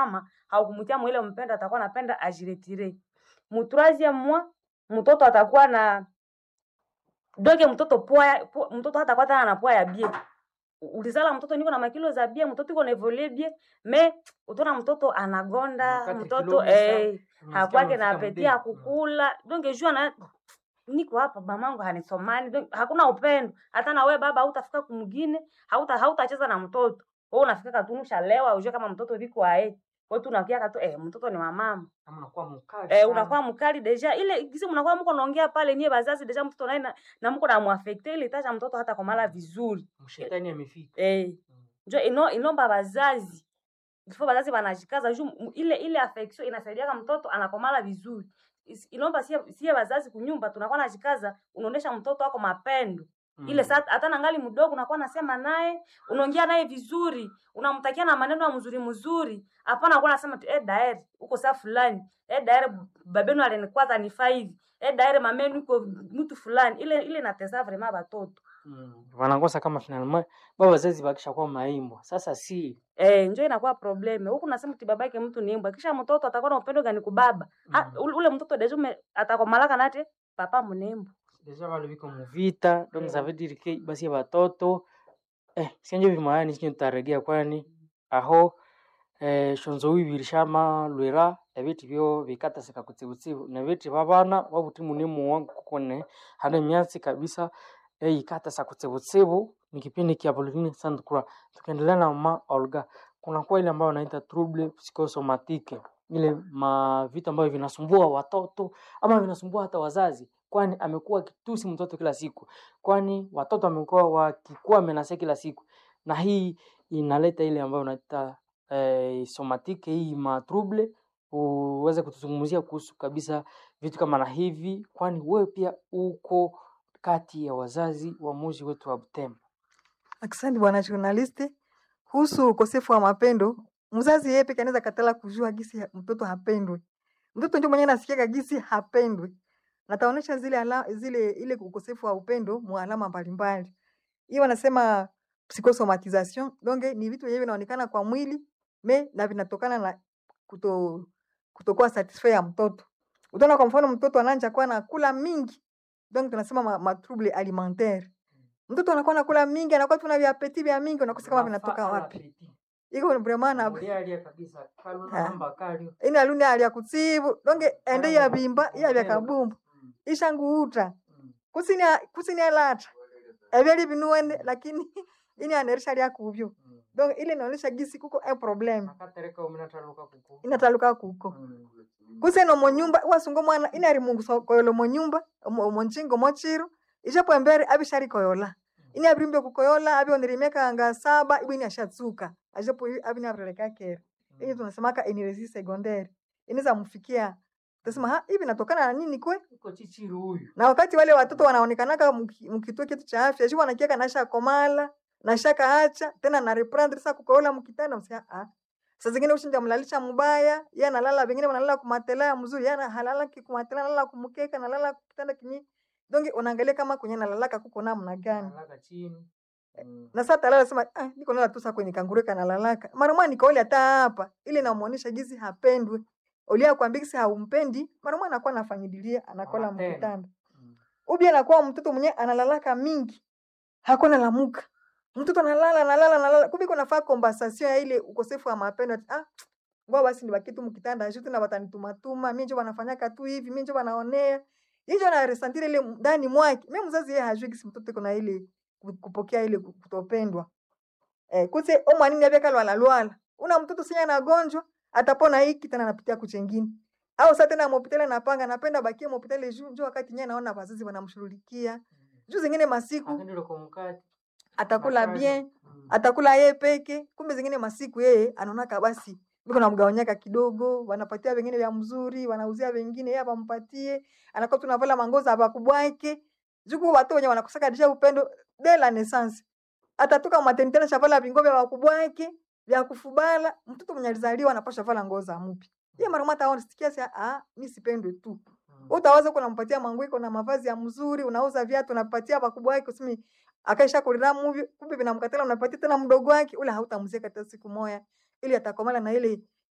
kama haukumutia mwile mpendo atakuwa anapenda ajiretire mu troisième mois mtoto atakuwa na doge mtoto poa po, mtoto hata kwa tena na poa ya bie ulizala mtoto niko na makilo za bie mtoto iko na evolue bie me utaona mtoto anagonda Wakati mtoto kilo bisa, eh unasikia hakwake na umefika apeti ya mdeni. kukula donge jua na niko hapa mamangu hanisomani donc hakuna upendo hata na wewe baba hautafika kumgine hauta hautacheza na mtoto wewe unafika katunusha lewa ujue kama mtoto viko ae wewe tu unakia katu eh mtoto ni wa mama Kama unakuwa mkali eh sana. unakuwa mkali deja ile kisi mnakuwa mko naongea pale nie bazazi deja mtoto naye na, na mko na muaffecte ile tacha mtoto hata komala vizuri Mshetani amefika. eh Mm. njo ino inomba bazazi before bazazi banajikaza juu m- ile ile affection inasaidia mtoto anakomala vizuri Is- inomba sie sie bazazi kunyumba tunakuwa najikaza unaonesha mtoto wako mapendo ile Mm. saa hata nangali mdogo unakuwa nasema naye unaongea naye vizuri unamtakia na maneno ya mzuri mzuri hapana kuwa nasema tu eh daeri uko saa fulani eh daeri babenu alinikwaza ni five eh daeri mamenu uko mtu fulani ile ile natesa vraiment batoto Mm. Wanakosa kama finalement baba wazazi bakisha kuwa maimbwa. Sasa si Eh, njo inakuwa probleme huku nasema ti babake mtu ni mbwa kisha mtoto atakuwa na upendo gani kubaba ha, Mm. ule ule mtoto dejume atakomalaka nate papa mnembo deja bale biko muvita donc Eh. ça veut dire que basi batoto eh sinjo bimayani sinjo tutaregea kwani aho eh shonzo wibiri shama lwera ebiti byo bikatasika kutsibutsibu na biti babana babuti munimu wangu kukone hana myatsi kabisa eh ikatasa kutsibutsibu ni kipindi kia Pauline Sandkura tukiendelea na mama Olga kuna kwa ile ambayo wanaita trouble psychosomatique ile ma vitu ambavyo vinasumbua watoto ama vinasumbua hata wazazi kwani amekuwa akitusi mtoto kila siku kwani watoto wamekuwa wakikuwa menase kila siku na hii inaleta ile ambayo unaita eh, somatike hii matrouble uweze kutuzungumzia kuhusu kabisa vitu kama na hivi kwani wewe pia uko kati ya wazazi wa muji wetu wa Butembo Asante bwana journaliste. Kuhusu ukosefu wa mapendo, mzazi yeye peke anaweza katala kujua gisi ya- mtoto hapendwi. Mtoto ndio mwenyewe anasikia gisi hapendwi. Na taonesha zile ala, zile ile ukosefu wa upendo mu alama mbalimbali. Hiyo wanasema psychosomatization. Donc ni vitu yenyewe vinaonekana kwa mwili me na vinatokana na kuto kutokuwa satisfait ya mtoto. Utaona kwa mfano mtoto ananja kuwa anakula mingi. Donc tunasema ma, ma trouble alimentaire mtoto anakuwa nakula mingi, anakuwa tuna viapeti vya mingi, unakosa kama vinatoka wapi. Iko vraiment na ina luni hali ya kutsibu donge ende ya bimba ya vya kabumbu ishanguuta kusini kusini alata ebyali binuene lakini ini anerisha lya kubyo donc ile inaonyesha gisi kuko e problem inataluka kuko kuseno monyumba wasungo mwana inari mungu so- koyolo monyumba omo- omonchingo mochiro ishapo embere abishari koyola ini abirimbe kukoyola abionerimeka anga saba ibwini ashatsuka ashapo abini abreleka kera hii tunasemaka energie secondaire inaweza mfikia tasema ha hivi natokana na nini kwe iko chichiru huyu na wakati wale watoto wanaonekanaka mki- mkituo kitu cha afya shu wanakiaka nasha komala nasha kaacha tena na reprendre sasa kukoola mkitanda msia ah saa zingine ushinja mlalisha mbaya yeye analala vingine wanalala kumatela ya mzuri yeye ana- halala kumatela analala kumkeka analala kitanda kinyi donge unaangalia kama kwenye nalalaka kuko namna gani analala chini Mm. na sasa talala sema ah, niko nala tu saa kwenye kangureka nalalaka mara mwana nikaoli hata hapa ile namuonesha gizi hapendwi ulia kwambia gisi haumpendi mara mwana anakuwa anafanyidilia anakola Anapenda. mkitanda Mm. ubi anakuwa mtoto mwenye analalaka mingi hakuna lamuka mtoto analala analala analala kumbe kunafaa compensation ya ile ukosefu wa mapendo ati, ah ngoa basi nibaki tu mkitanda shuti na watanitumatuma mimi njo wanafanyaka tu hivi mimi njo wanaonea hiyo na resentire ile ndani mwake mimi mzazi yeye hajui kisi mtoto kuna ile ku- kupokea ile ku- kutopendwa eh kuse o mwanini abeka lwala lwala una mtoto senya na gonjwa atapona hiki tena anapitia kuchengine au sasa tena mopitale napanga napenda bakie mopitale juu njo wakati nyewe naona wazazi wanamshughulikia juu zingine masiku Akaenda kwa mkate atakula makali. bien Mm. atakula yeye peke kumbe zingine masiku yeye anaonaka basi biko namgawanyaka kidogo wanapatia wengine vya mzuri wanauzia wengine yeye apampatie anakuwa tunavala mangoza abakubwake juku watu wenye wanakosaka disha upendo de la naissance atatoka maternité na shavala vingo vya wakubwake vya kufubala mtoto mwenye alizaliwa anapasha vala ngoza mpya yeye mara mata aone sikia sasa ah mimi sipendwe tu Mm. utawaza uko unampatia manguiko na mavazi ya mzuri unauza viatu unapatia bakubwa wake usimi akaisha kulira muvi kumbe vinamkatala unapatia tena mdogo wake ule hautamzia hata siku moya ili atakomala na ile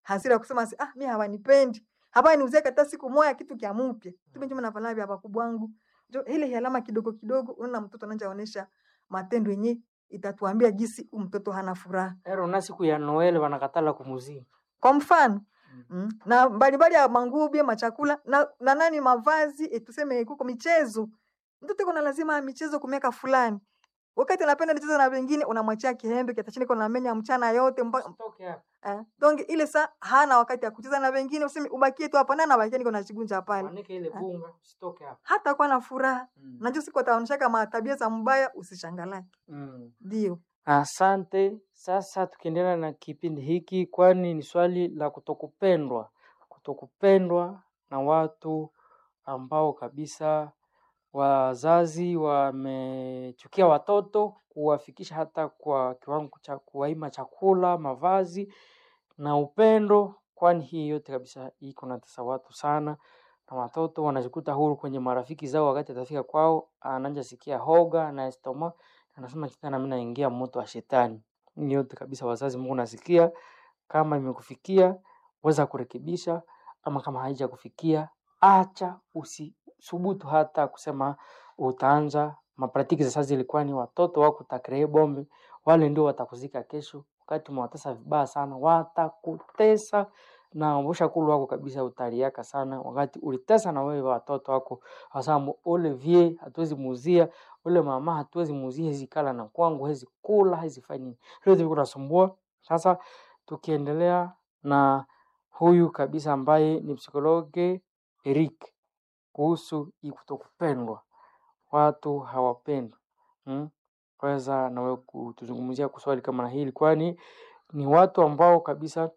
hasira ya kusema si, ah mi hawanipendi hapa niuzie hata siku moja kitu kya mpya tume njuma navala vya bakubwa wangu jo ile alama kidogo kidogo unaona mtoto anaanza onesha matendo yenye itatuambia jinsi huyu mtoto hana furaha ero na siku ya noel wanakatala kumuzia kwa mfano mm. na mbalimbali ya manguo machakula na, na nani mavazi e, tuseme kuko michezo mtoto iko na lazima ya michezo kumiaka fulani wakati anapenda michezo na wengine unamwachia kihembe kitachini kona menya mchana yote mpa, Usitoke hapa. eh, donc ile saa hana wakati ya kucheza na wengine useme ubakie tu hapa na nabakia niko nachigunja pale Manike ile bunga usitoke hapa hata kuwa na furaha Mm. najua siku ataonyesha kama tabia za mbaya usishangalake Mm. ndio Asante. Sasa tukiendelea na kipindi hiki, kwani ni swali la kutokupendwa, kutokupendwa na watu ambao kabisa wazazi wamechukia watoto kuwafikisha hata kwa kiwango cha kuwaima chakula, mavazi na upendo, kwani hii yote kabisa iko natesa watu sana, na watoto wanajikuta huru kwenye marafiki zao. Wakati atafika kwao, anaanza sikia hoga na estoma, anasema kitana, mimi naingia moto wa shetani. Hii yote kabisa, wazazi, Mungu nasikia, kama imekufikia weza kurekebisha, ama kama haija kufikia, acha usisubutu hata kusema utaanza mapratiki za sasa. Zilikuwa ni watoto wako takree bombe, wale ndio watakuzika kesho. Wakati umewatesa vibaya sana, watakutesa na ushakulu wako kabisa utaliaka sana, wakati ulitesa na wewe watoto wako, wasamu ule vie hatuwezi muuzia ule mama hatuwezi muuzia, hizi kala na kwangu, hizi kula, hizi fanya nini, hilo ndivyo kunasumbua. Sasa tukiendelea na huyu kabisa ambaye ni psikologe Eric kuhusu hii kutokupendwa, watu hawapendwi hmm? Weza nawe kutuzungumzia kuswali kama na hili, kwani ni watu ambao kabisa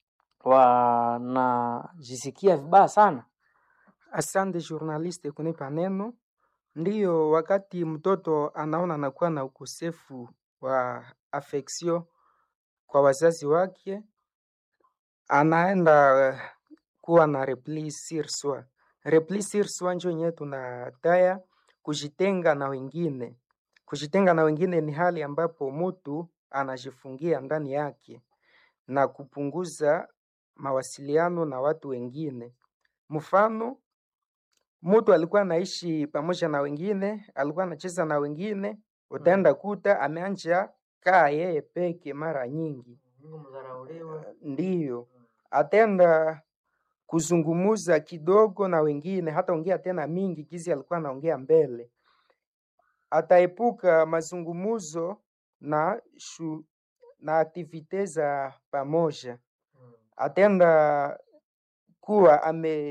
wanajisikia vibaya sana. Asante journaliste kunipa neno. Ndiyo, wakati mtoto anaona anakuwa na ukosefu wa affection kwa wazazi wake, anaenda eh, kuwa na repli sur soi. Repli sur soi njo yenyewe tunataya kujitenga na wengine. Kujitenga na wengine ni hali ambapo mtu anajifungia ndani yake na kupunguza mawasiliano na watu wengine. Mfano, mtu alikuwa anaishi pamoja na wengine, alikuwa anacheza na wengine, utaenda kuta ameanja kaa yeye peke mara nyingi. Ndiyo, atenda kuzungumuza kidogo na wengine, hata ongea tena mingi gizi alikuwa anaongea mbele. Ataepuka mazungumuzo na shu, na aktivite za pamoja. Atenda kuwa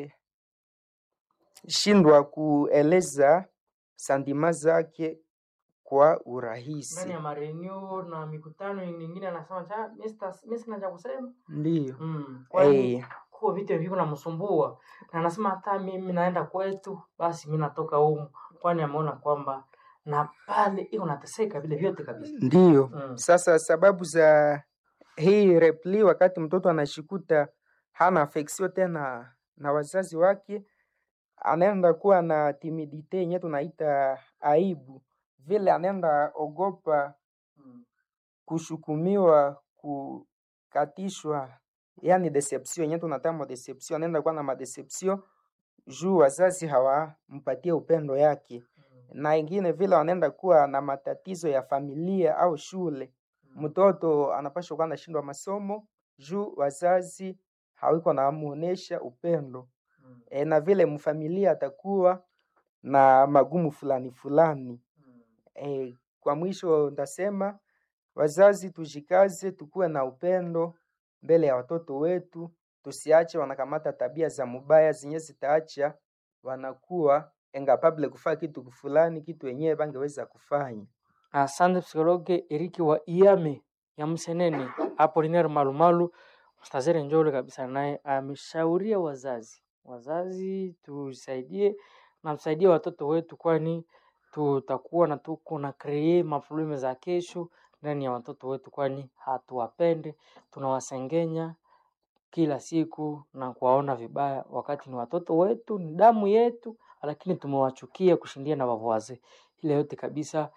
ameshindwa kueleza sandima zake kwa ndani urahisi. ya marenio na mikutano mingine, anasema cha mimi sina cha kusema Ndiyo. mm. kwani Eh, kuwa vitu viko namsumbua na anasema hata mimi naenda kwetu, basi mi natoka humu, kwani ameona kwamba na pale iko nateseka vile vyote kabisa ndiyo. mm. Sasa sababu za hii repli, wakati mtoto anashikuta hana affection tena na wazazi wake, anaenda kuwa na timidite yenye tunaita aibu, vile anaenda ogopa Mm. kushukumiwa, kukatishwa, yani deception yenye tunatama deception, anaenda kuwa na madeception juu wazazi hawampatie upendo yake, na ingine vile wanaenda kuwa na matatizo ya familia au shule. Mtoto anapashwa kuwa anashindwa masomo juu wazazi hawiko namuonesha upendo Mm. e, na vile mfamilia atakuwa na magumu fulani fulani. Mm. E, kwa mwisho ndasema wazazi tujikaze, tukuwe na upendo mbele ya watoto wetu, tusiache wanakamata tabia za mubaya zenye zitaacha wanakuwa engapable kufanya kitu fulani, kitu wenyewe bangeweza kufanya. Asante psikologe Eriki wa Iame ya Msenene Apolinaire Malumalu Mstazere Njole kabisa, naye ameshauria wazazi, wazazi tusaidie na tusaidie watoto wetu, kwani tutakuwa na tuko na kree maprobleme za kesho ndani ya watoto wetu, kwani hatuwapende, tunawasengenya kila siku na kuwaona vibaya, wakati ni watoto wetu, ni damu yetu, lakini tumewachukia kushindia na wavuaze. Ile yote kabisa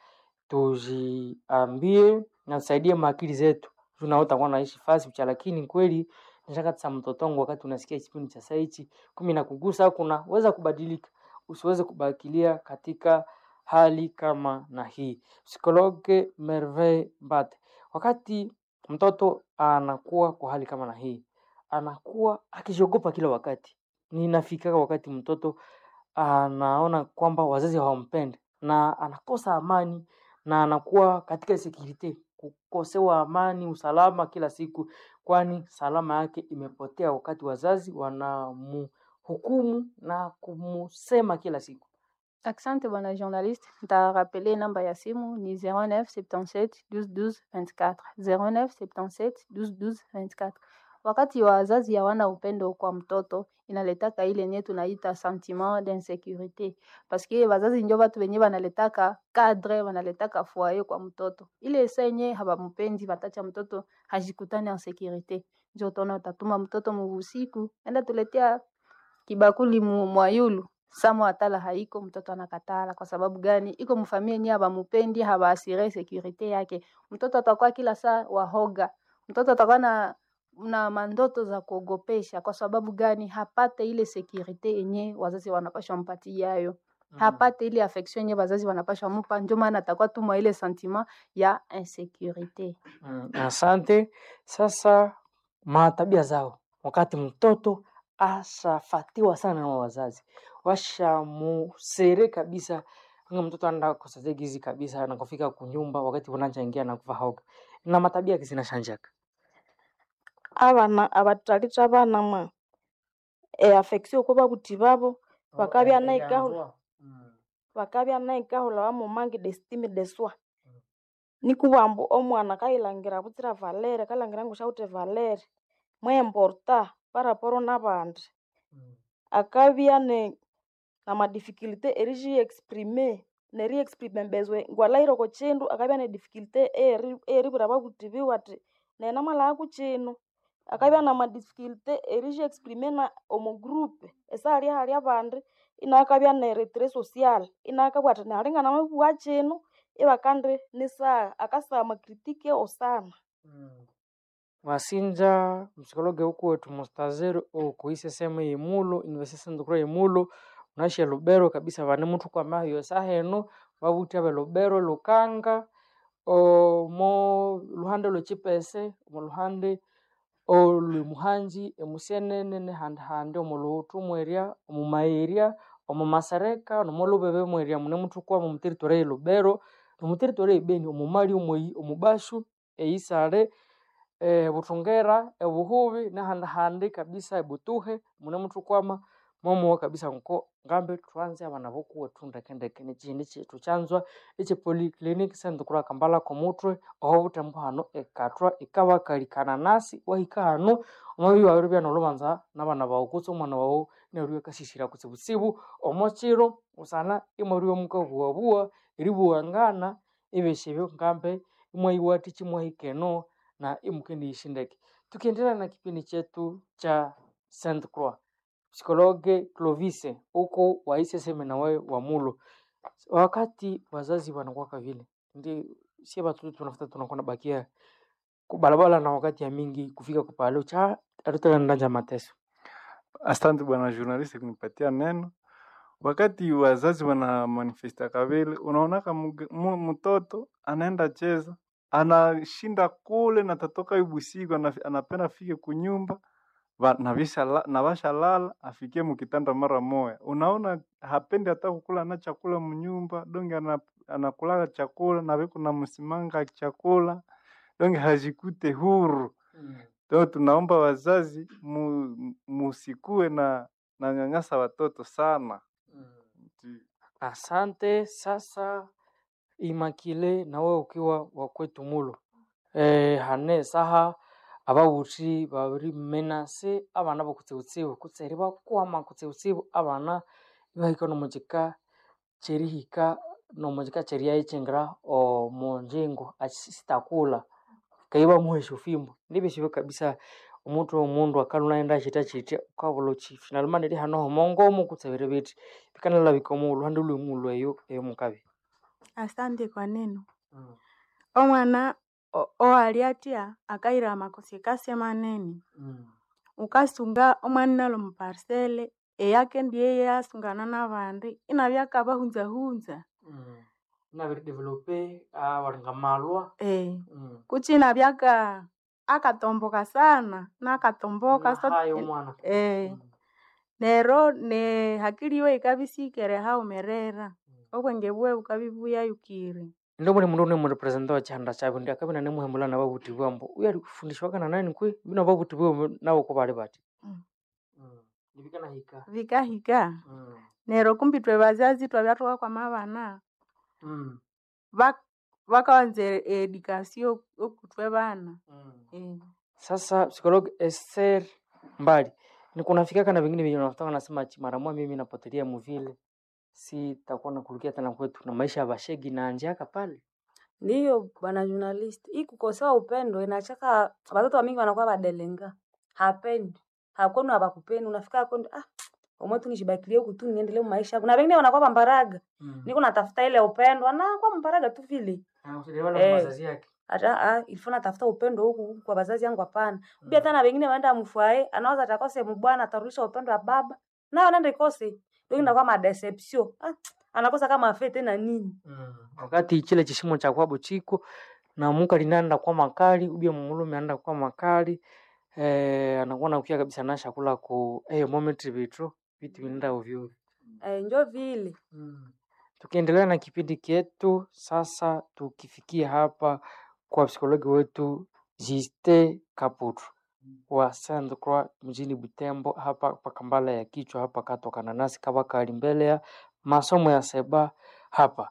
tujiambie na tusaidie maakili zetu. Tunaota kuwa naishi fasi mcha, lakini kweli nishakatisa mtoto wangu wakati unasikia kipindi cha saa hichi kumi na kugusa kuna weza kubadilika usiweze kubakilia katika hali kama na hii psikologe merveille mbate wakati mtoto anakuwa kwa hali kama na hii anakuwa akijiogopa kila wakati ninafika wakati mtoto anaona kwamba wazazi hawampendi na anakosa amani na anakuwa katika sekirite kukosewa amani usalama kila siku kwani salama yake imepotea wakati wazazi wanamhukumu na kumusema kila siku Asante bwana journaliste, ntarapele namba ya simu ni 09 77 12 12 24 09 77 12 12 24. Wakati wazazi hawana upendo kwa mtoto inaletaka ile yenye tunaita sentiment d'insécurité paske wazazi njo batu benye banaletaka cadre banaletaka foyer kwa mtoto ile senye habampendi batacha mtoto hajikutane en sécurité njo utaona utatuma mtoto mubusiku enda tuletea kibakuli mu mwayulu samo atala haiko mtoto anakatala kwa sababu gani iko mfamia yenyewe habamupendi habaasire sekurite yake mtoto atakuwa kila saa wahoga mtoto atakuwa na na mandoto za kuogopesha kwa sababu gani hapate ile sekurite yenye wazazi wanapashwa mpatia yayo hapate ile affection yenye wazazi wanapashwa mupa ndio maana atakuwa tu mwa ile sentiment ya insécurité Mm, asante. Sasa matabia zao, wakati mtoto ashafatiwa sana na wazazi, washamusere kabisa, nga mtoto anda kosazegizi kabisa, anakofika kunyumba wakati unachangia na kuva hoga na matabia yake zinashanjaka. abana abatalitha abana mwa e affection kuba buti babo bakabya naikahula bakabya naikahula bamumangi d'estime de soi nikubwambu omwana kayilangira butsira valere kalangira ngu syawithe valere mweimporta paraporo n'abandi akabya ne namadificulté erixiexprime neriexprime bezwe ngwalahire oko kindu akabya ne difficulté eyeri- eyeribwira ababuthi biwe athi nene namalhaba ku kino akabya namadificulté erixiexprime na omu group esihali ahali abandi inakabya ne retrait social inakabugha athi nehali nganamabugha kino ibakandi nisaha akasaha amacritique osana wasinja msikologe huku wetu mustazeri okuise sehemu yemulo university ndukura yemulo unashe lubero kabisa vane muthu kwamayo saheno vavuthi ave lubero lukanga omo luhande lwechipese omo luhande olwemuhanji emusenene nehandihandi omu luhuthu mweria omu maeria omu masereka nomo lubebe mweria mune muthu kwama omu territory ye lubero nomu territory ebeni omu mali omweyi omu bashu eisale eh, buthungera ebuhubi nehandihandi kabisa ebutuhe mune muthu kwama momuwa kabisa nko ngambe thwanze abana bokuwethu ndekendeke nekihindi kyethu kyanzwa ekyepolyclinic sendukura kambala komuthwe oho buthembu hano ekathwa ikabakalikana nasi wahika hano omwabiri wabiribya nolhubanza nabana bawu kutse omwana wawu inabiribya akasisira kutsibutsibu omo kiro busana imwabiribya mukabuwabuwa eribuwangana ebyosi ebyo ngambe imwayiwathikya imwahika eno na imukendiyisha ndeke tukiendelea na kipindi chetu cha Saint Croix psikologe Clovis huko waise seme na wewe wa mulo wakati wazazi wanakuwaka vile ndi sie watoto tunafuta tunakuwa nabakia kubalabala na wakati ya mingi kufika kupalo cha atutaendanja mateso Asante bwana journalist kunipatia neno. Wakati wazazi wana manifesta kavile, unaonaka mge- mu- mtoto anaenda cheza, anashinda kule na tatoka ibusiku, ana- anapenda afike kunyumba va- na visha la- na vasha lala afikie mukitanda mara moya. Unaona hapendi hata kukula na chakula mnyumba, donge ana, anakula chakula na viko na msimanga chakula, donge hajikute huru. Leo tunaomba wazazi mu, musikue na na nyanyasa watoto sana. Ndi- asante sasa imakile nawe ukiwa wakwetu mulo eh, hane saha ababuthi babiri menase abana bokutsibutsibu kutseri bakwama kutsibutsibu abana ibahika nomukika kyerihika nomukika kyeriyayichingira omunjingo sitakula kaiba muhesha fimbo nibesibyo kabisa omuntu omundu akaluna chita chitya ukabula uchi finalmente ri hano homongomo kutsebere beti bikanalabika omu luhande lwemulu eyo eyo mukabi Asante kwa neno. Omwana o- owali atya akayira amakosi kasema neni ukasunga omwana nalo muparsele eyake ndiye yasungana n'abandi inabya akabahunzahunza Mm. navidevelope awalinga malwa eh. Mm. kuchi inabya aka akatomboka sana nakatomboka so- nahayo omwana eh. Mm. nero ne hakili yiwe ikabisikere haumerera obwenge bwe bukabibuyayukire ndo muli mundu unimurepresenta wa chihanda chavyo ndi akavina nemuhembula na vavuti vwambo uyo alifundishwaka na nani kwe vina vavuti vwe navo ko vali vati Mm. Mm. nivikana hika vikahika Mm. nero kumbi twe bazazi twabya tukakwama abana Mm. bak- bakawanza edikasio okutwe bana Mm. eh. sasa psikologi Esther mbali ni kunafikaka na vingine venye unafutaka nasema ati mara moja mimi napotelea muvile si takuwa nakulukia tena kwetu na maisha ya bashegi na njiaka pale ndiyo bwana journalist hii kukosewa upendo inachaka watoto wa mingi wanakuwa badelenga hapendi hakwenu hapakupendi unafika kwenu ah omwe tu nishibakilie huku tu niendelee maisha yangu na wengine wanakuwa bambaraga mm. niko natafuta ile upendo anakuwa mbaraga tu vile eh. Eh. mazazi yake hata ah ilifuna tafuta upendo huku huku kwa wazazi yangu hapana Mm. pia tena wengine waenda mfwae anaweza atakose mbwana atarudisha upendo wa baba nayo anaenda ikose ndio inakuwa madeception ah anakosa kama afe tena nini Mm. wakati chile chishimo cha kwabo chiko na muka linaenda kwa makali ubia mumulume anaenda kwa makali eh, anakuwa nakuya kabisa na shakula ku eh, moment vitro vitu vinaenda ovyo ovyo. eh, njo vile Mm. Tukiendelea na kipindi chetu sasa, tukifikia hapa kwa psikologi wetu Jiste Kaputu wa Sainte Croix mjini Butembo, hapa pakambala ya kichwa hapa katoka nanasi kava kali mbele ya masomo ya seba hapa,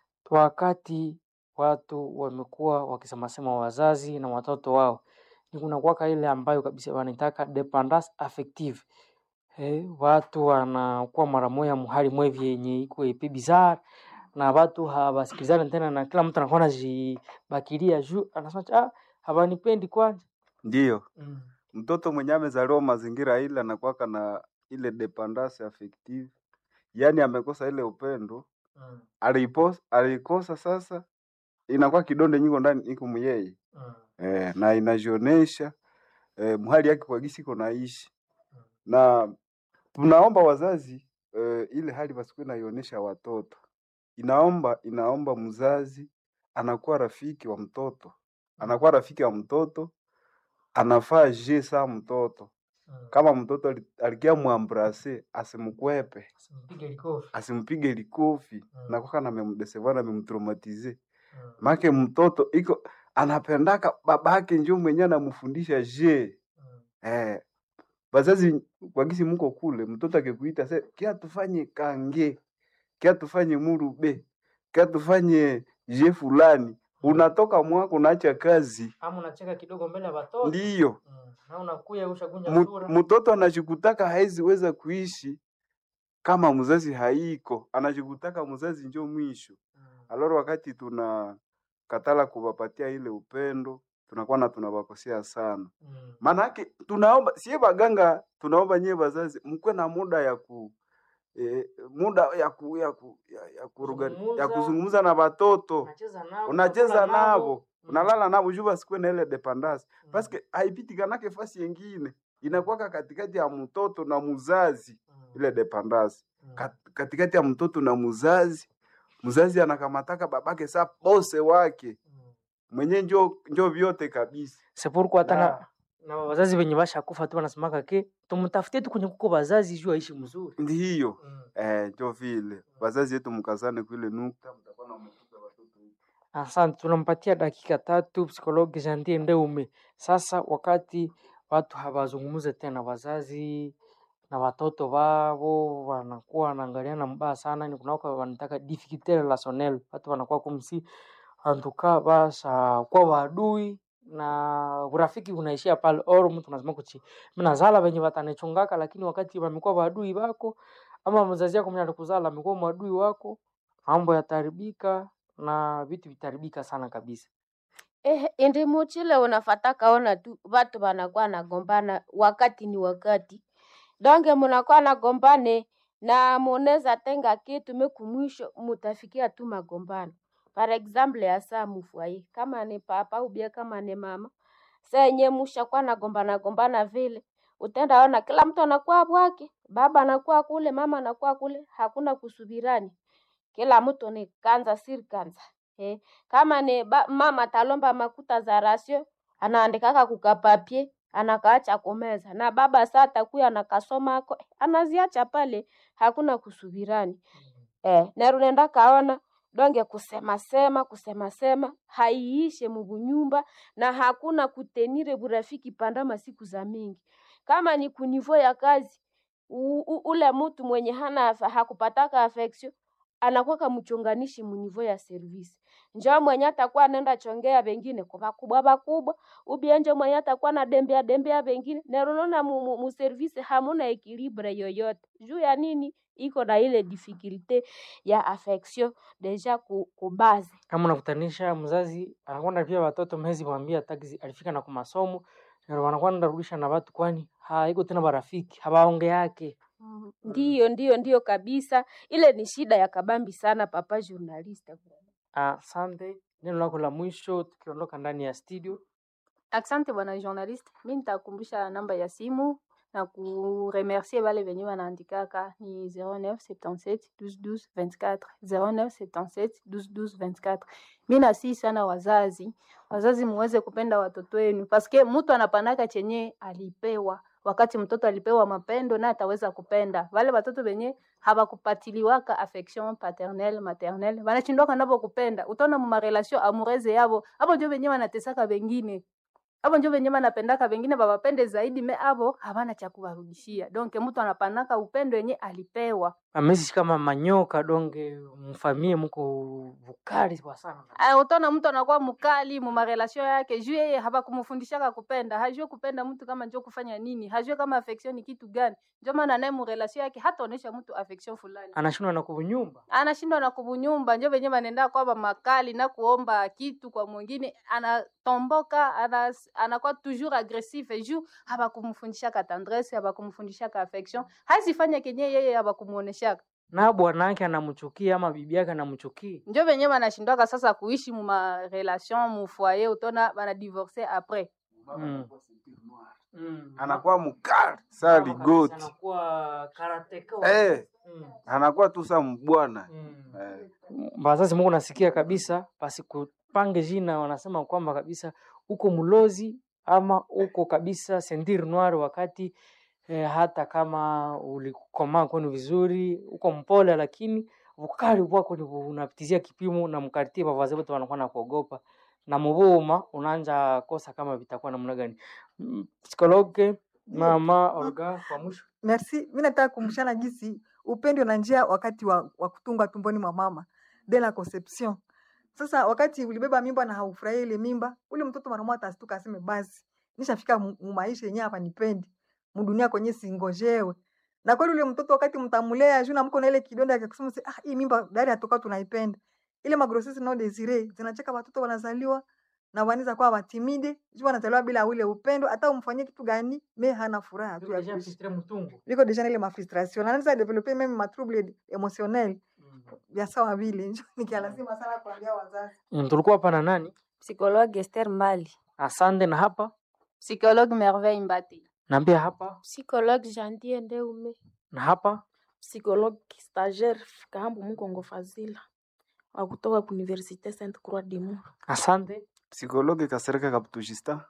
wakati watu wamekuwa wakisemasema wazazi na watoto wao, ni kuna kwaka ile ambayo kabisa wanaitaka dependance affective Eh, watu wanakuwa mara moya muhali mwevi yenye iko epe bizarre na watu hawasikilizani tena, na kila mtu anakuwa anajibakilia juu, anasema ah, hawanipendi kwanza. Ndiyo, Mm. mtoto mwenye amezaliwa mazingira ile anakuwaka na ile dependance affective, yaani amekosa ile upendo Mm. aliipos alikosa, sasa inakuwa kidonde nyingo ndani iko muyeye Mm. eh, na inajionesha eh, mhali yake kwa gisi iko naishi na tunaomba wazazi eh, ile hali basikuwe naionesha watoto, inaomba inaomba mzazi anakuwa rafiki wa mtoto, anakuwa rafiki wa mtoto, anafaa je saa mtoto Mm. kama mtoto ali- alikia mwambrase asimkwepe Simpige likofi. asimpige likofi Mm. nakwaka namemdeseva namemtraumatize Mm. make mtoto iko anapendaka babake njo mwenye anamfundisha je Mm. eh, bazazi kwa gisi muko kule mtoto akikuita se kia tufanye kange kia tufanye murube kia tufanye je fulani unatoka mwako unaacha kazi Ama unacheka kidogo mbele ya watoto ndiyo mm. na unakuya ushagunja Mu- sura mtoto anajikutaka hawezi weza kuishi kama mzazi haiko, anajikutaka mzazi njo mwisho. mm. Aloro wakati tuna katala kuwapatia ile upendo, tunakuwa na tunawakosea sana. Mm. Maana yake tunaomba sie baganga, tunaomba nyie wazazi mkwe na muda ya ku eh, muda ya ku, ya ku, ya, ya, kuruga, ya Kuzungumza. kuzungumza na watoto unacheza nao unacheza unakula navo Mm. unalala navo juu basikuwe na ile dependance Mm. paske haipitikanake fasi yengine inakuwaka katikati ya mtoto na muzazi Mm. ile dependance Mm. Kat- katikati ya mtoto na muzazi mzazi anakamataka babake sa bose wake Mm. mwenye njo njo vyote kabisa sepurku hata na, Na- na wazazi wenye bashakufa tu wanasemaka ke tumtafutie tu kwenye kuko wazazi juu aishi mzuri ndiyo mm. eh, njo vile wazazi yetu mkazane kuile nukta mtakuwa na mtupe watoto wetu. Asante, tunampatia dakika tatu psikologi Jantie Ndeume. Sasa wakati watu hawazungumze tena, wazazi na watoto wao wanakuwa wanaangaliana mbaya sana, ni kunaka wanataka difficulté relationnelle, watu wanakuwa kumsi antuka basha kwa wadui na urafiki unaishia pale, or mtu anasema kuchi mimi nazala wenye watanichungaka, lakini wakati wamekuwa wadui wako ama mzazi yako mwenye alikuzala amekuwa mwadui wako, mambo yataharibika na vitu vitaribika sana kabisa. Eh, indi muchile unafata kaona tu watu wanakuwa nagombana wakati ni wakati donge munakuwa nagombane na munaweza tenga kitu meku mwisho mutafikia tu magombano par exemple ya saa mufwai kama ni papa ubia kama ni mama senye mushakuwa nagombana gombana vile utaenda ona kila mtu anakuwa bwake, baba anakuwa kule, mama anakuwa kule, hakuna kusubirani, kila mtu ni kanza siri kanza. Eh, kama ni ba, mama atalomba makuta za rasio anaandikaka kukapapie anakaacha kumeza, na baba saa atakuya anakasoma ako anaziacha pale, hakuna kusubirani eh, na runenda kaona donge kusema sema kusema sema haiishe mubunyumba na hakuna kutenire burafiki pandama siku za mingi. Kama ni kunivo ya kazi u, u, ule mtu mwenye hana afa- hakupataka affection anakuwa mchonganishi munivo ya service njo mwenye atakuwa anaenda chongea bengine kwa bakubwa bakubwa ubienje mwenye atakuwa na dembea dembea bengine nerunona mu, mu, mu service hamuna ekilibre yoyote juu ya nini iko na ile difficulte ya affection deja ku, ku base kama unakutanisha mzazi anakwenda pia watoto mezi mwambia taxi alifika na kumasomo na wanakwenda rudisha na watu kwani haiko tena barafiki habaonge yake ndiyo ndiyo ndiyo kabisa ile ni shida ya kabambi sana papa journaliste asante neno lako la mwisho tukiondoka ndani ya studio Asante bwana journaliste, mi nitakumbusha namba ya simu na kuremercier wale wenye wanaandikaka ni 0977 12 12 24 0977 12 12 24. Mi nasii sana wazazi, wazazi muweze kupenda watoto wenu paske mtu anapanaka chenye alipewa wakati mtoto alipewa mapendo na ataweza kupenda wale watoto wenye hawakupatiliwaka affection paternelle maternelle wanashindwaka navo kupenda utaona mumarelation amoureuse yavo avo njo wenye wanatesaka wengine avo njo venye banapendaka vengine bawapende zaidi me avo havana cha kuwarudishia donc mtu anapanaka upendo yenye alipewa amezi kama manyoka donge mfamie muko vukali kwa sana Aya, utaona mtu anakuwa mkali mumarelasio yake juu yeye habakumfundishaka kupenda hajue kupenda mtu kama njo kufanya nini hajue kama affection ni kitu gani njo maana naye murelasio yake hataonesha mtu affection fulani anashindwa na kunyumba anashindwa na kubunyumba njo venye banenda kwamba makali na kuomba kitu kwa mwingine anatomboka ana, anakuwa toujours agressif juu habakumfundishaka tendresse habakumfundishaka affection hazifanya kenye yeye habakumuoneshaka na bwanake anamchukia ama bibi yake anamchukia njo venye banashindwaka sasa kuishi muma relation mu foyer utona bana divorce après mm. Mm. anakuwa mkali saa ligoti anakuwa karateka eh, mm. anakuwa tu saa mbwana mm. eh. bazazi mungu nasikia kabisa basi kupange jina wanasema kwamba kabisa uko mlozi ama uko kabisa sentir noir wakati eh, hata kama ulikomaa kwenu vizuri uko mpole lakini ukali wako ni unapitizia kipimo na mkartie bavazi wote wanakuwa na kuogopa na mubuma unaanja kosa kama vitakuwa namna gani Mm, psikologe mama Olga kwa mwisho Merci. Mi nataka kumshana gisi upendo na njia wakati wa, wa kutungwa tumboni mwa mama de la conception. Sasa wakati ulibeba mimba na haufurahii ile mimba, ule mtoto mara moja atastuka aseme basi nishafika mu mu maisha yenyewe hapa nipendi mudunia kwenye singojewe. Na kweli ule mtoto wakati mtamulea juu na mko na ile kidonda ya kusema ah, hii mimba dari atoka tunaipenda. Ile magrosisi no desire zinacheka watoto wanazaliwa na wanaweza kuwa watimide juu wanazaliwa bila ule upendo, hata umfanyie kitu gani, me hana furaha tu ya kuishi viko deja na ile mafrustration anaweza developer meme ma trouble emotionnel vya sawa vile njo nikialazima sana kuambia wazazi Mm, tulikuwa hapa na nani Psychologue Esther Mbali. asante na hapa psychologue merveille mbati naambia hapa psychologue Jantie Ndeume na hapa psychologue stagiaire Kahambu Mukongo Fazila wa kutoka ku Universite Sainte Croix de Mur. asante psikologi Kasereka Kaptujista,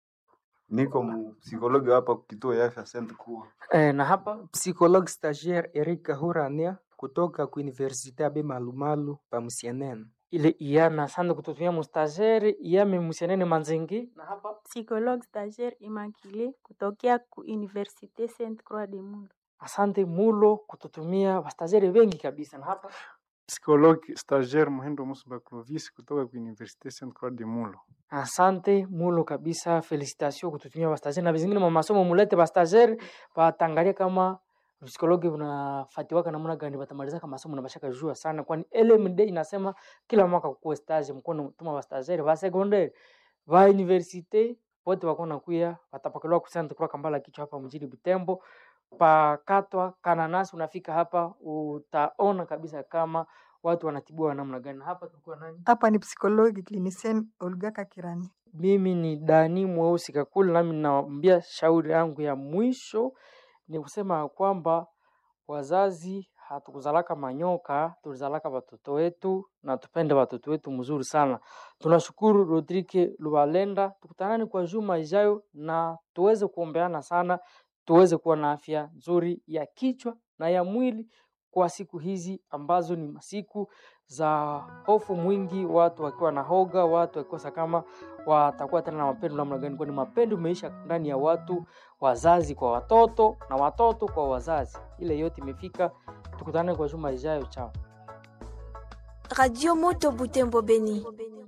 niko mu psikologi hapa kituo ya afya Saint Croix. eh, na hapa Psychologue stagiaire Eric Kahurania kutoka ku Universite Abe Malumalu pa Musienene. ile iana asante kututumia mustagere iyame musianene manzengi na hapa Psychologue stagiaire Immaculée kutokea ku Université Sainte Croix de Mur. asante mulo kututumia wastagere wengi kabisa na hapa Psikologi stagiaire Muhindo Musuba Clovis kutoka ku Universite Sainte Croix de Mulo. asante mulo kabisa felicitation kututumia wastagere na vizingine mwa masomo mulete wastagere watangalia kama psikologi unafatiwaka namna gani batamalizaka masomo na bashaka jua sana kwani LMD inasema kila mwaka kukuwe stage mkono tuma wastagere ba secondaire ba universite wote wako nakuya watapakaliwa ku Sainte Croix Kambala kichwa hapa mjini Butembo pakatwa kananasi unafika hapa utaona kabisa kama watu wanatibiwa namna gani hapa tulikuwa nani hapa ni psychologue clinicienne Olga Kakirani mimi ni Dani Mweusi Kakule, nami ninawaambia shauri yangu ya mwisho ni kusema ya kwamba wazazi hatukuzalaka manyoka, tulizalaka watoto wetu na tupende watoto wetu mzuri sana. Tunashukuru Rodrike Lubalenda, tukutanani kwa juma ijayo na tuweze kuombeana sana, tuweze kuwa na afya nzuri ya kichwa na ya mwili kwa siku hizi ambazo ni masiku za hofu mwingi, watu wakiwa na hoga, watu wakikosa kama watakuwa tena na mapendo namna gani, kwani mapendo imeisha ndani ya watu, wazazi kwa watoto na watoto kwa wazazi. Ile yote imefika. Tukutane kwa juma ijayo, chao. Radio Moto Butembo Beni.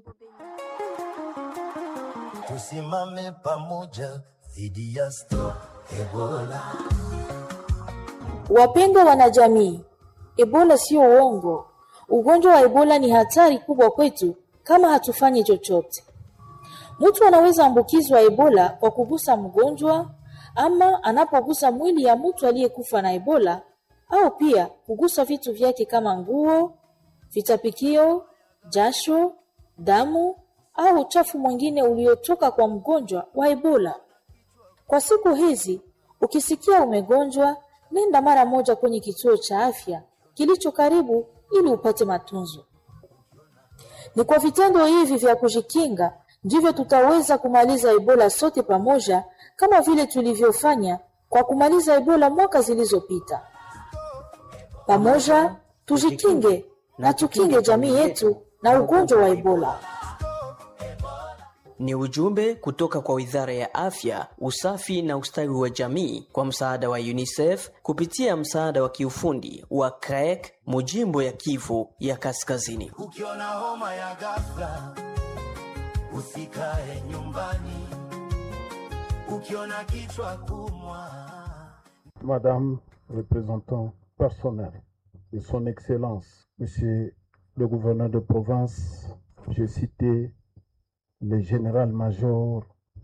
Tusimame pamoja dhidi ya Stop Ebola. Wapendwa wanajamii, Ebola sio uongo. Ugonjwa wa Ebola ni hatari kubwa kwetu kama hatufanyi chochote. Mtu anaweza ambukizwa Ebola kwa kugusa mgonjwa ama anapogusa mwili ya mtu aliyekufa na Ebola au pia kugusa vitu vyake kama nguo, vitapikio, jasho, damu au uchafu mwingine uliotoka kwa mgonjwa wa Ebola. Kwa siku hizi, ukisikia umegonjwa, nenda mara moja kwenye kituo cha afya kilicho karibu ili upate matunzo. Ni kwa vitendo hivi vya kujikinga ndivyo tutaweza kumaliza Ebola sote pamoja, kama vile tulivyofanya kwa kumaliza Ebola mwaka zilizopita. Pamoja tujikinge na tukinge jamii yetu na ugonjwa wa Ebola. Ni ujumbe kutoka kwa Wizara ya Afya, Usafi na Ustawi wa Jamii kwa msaada wa UNICEF kupitia msaada wa kiufundi wa CREC Mujimbo ya Kivu ya Kaskazini. Ukiona homa ya ghafla, usikae nyumbani. Ukiona kichwa kumwa, Madame représentant personnel de son Excellence, Monsieur le gouverneur de province, j'ai cité le général-major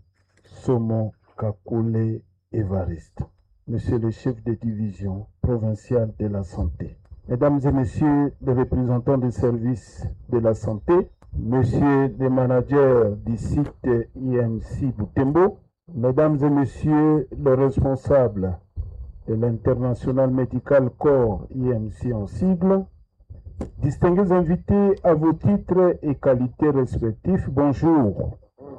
Somo Kakule Evariste, Monsieur le chef de division provinciale de la santé, Mesdames et Messieurs les représentants des services de la santé, Monsieur le manager du site IMC Boutembo, Mesdames et Messieurs les responsables de l'International Medical Corps IMC en sigle, distingués invités à vos titres et qualités respectifs, bonjour.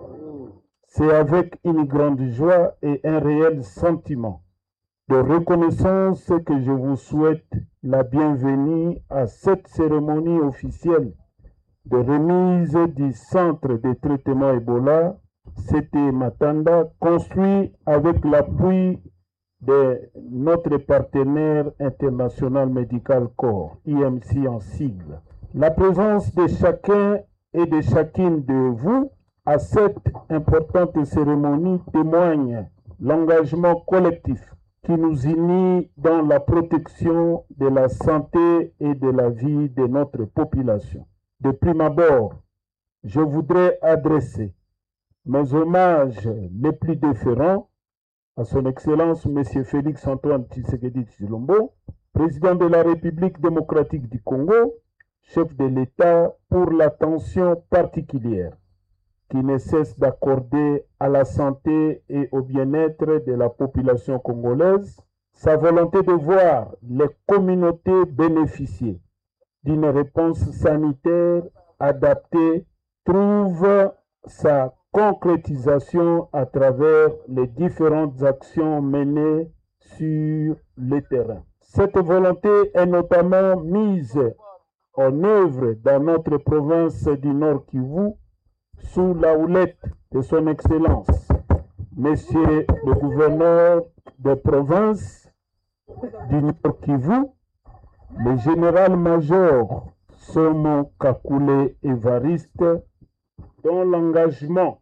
C'est avec une grande joie et un réel sentiment de reconnaissance que je vous souhaite la bienvenue à cette cérémonie officielle de remise du centre de traitement Ebola, CT Matanda, construit avec l'appui de notre partenaire international Medical Corps, IMC en sigle. La présence de chacun et de chacune de vous à cette importante cérémonie témoigne l'engagement collectif qui nous unit dans la protection de la santé et de la vie de notre population. De prime abord, je voudrais adresser mes hommages les plus déférents à son Excellence M. Félix Antoine Tshisekedi Tshilombo, président de la République démocratique du Congo, chef de l'État pour l'attention particulière qui ne cesse d'accorder à la santé et au bien-être de la population congolaise, sa volonté de voir les communautés bénéficier d'une réponse sanitaire adaptée trouve sa concrétisation à travers les différentes actions menées sur le terrain. Cette volonté est notamment mise en œuvre dans notre province du Nord Kivu sous la houlette de son Excellence, Monsieur le gouverneur de province du Nord Kivu, le général-major Somo Kakule Evariste, dont l'engagement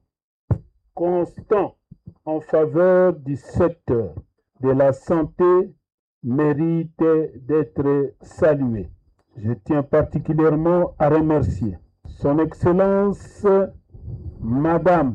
constant en faveur du secteur de la santé mérite d'être salué. Je tiens particulièrement à remercier Son Excellence Madame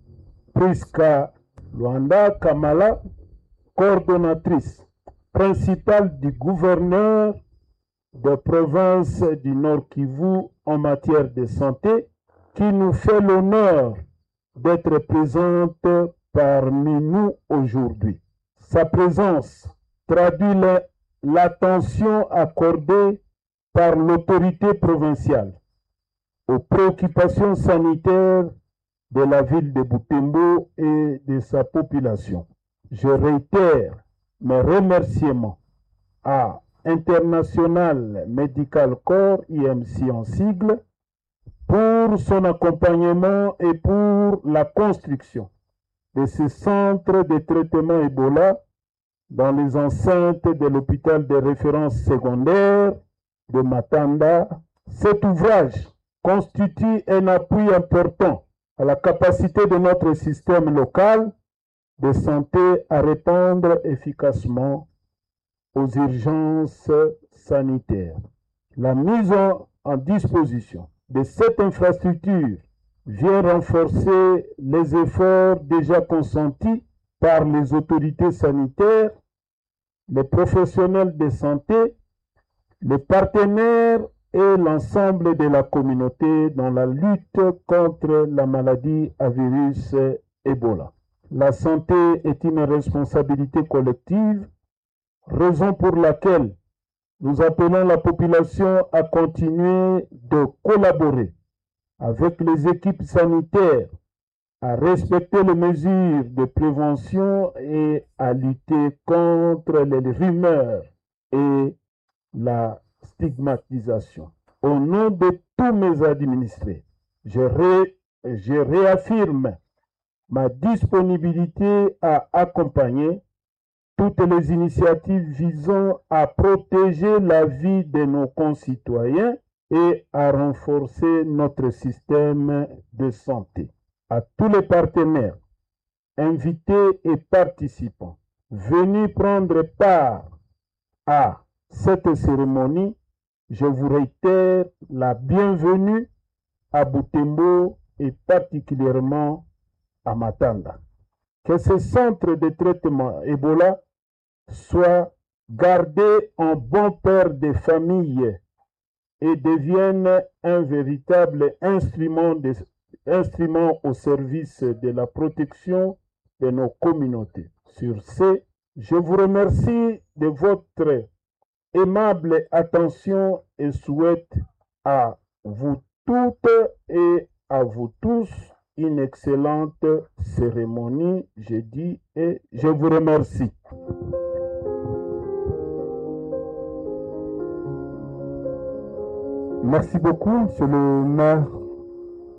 Priska Luanda Kamala, coordonnatrice principale du gouverneur de province du Nord Kivu en matière de santé, qui nous fait l'honneur d'être présente parmi nous aujourd'hui. Sa présence traduit le- l'attention accordée par l'autorité provinciale aux préoccupations sanitaires de la ville de Butembo et de sa population. Je réitère mes remerciements à International Medical Corps, IMC en sigle, pour son accompagnement et pour la construction de ce centre de traitement Ebola dans les enceintes de l'hôpital de référence secondaire de Matanda. Cet ouvrage constitue un appui important à la capacité de notre système local de santé à répondre efficacement aux urgences sanitaires. La mise en, en disposition de cette infrastructure vient renforcer les efforts déjà consentis par les autorités sanitaires, les professionnels de santé, les partenaires et l'ensemble de la communauté dans la lutte contre la maladie à virus Ebola. La santé est une responsabilité collective, raison pour laquelle nous appelons la population à continuer de collaborer avec les équipes sanitaires, à respecter les mesures de prévention et à lutter contre les rumeurs et la stigmatisation. Au nom de tous mes administrés, je, ré- je réaffirme ma disponibilité à accompagner toutes les initiatives visant à protéger la vie de nos concitoyens et à renforcer notre système de santé. À tous les partenaires, invités et participants, venus prendre part à cette cérémonie, je vous réitère la bienvenue à Butembo et particulièrement à Matanda. Que ce centre de traitement Ebola soit gardé en bon père de famille et devienne un véritable instrument, de- instrument au service de la protection de nos communautés. Sur ce, je vous remercie de votre aimable attention et souhaite à vous toutes et à vous tous une excellente cérémonie jeudi et je vous remercie. Merci beaucoup, Monsieur le maire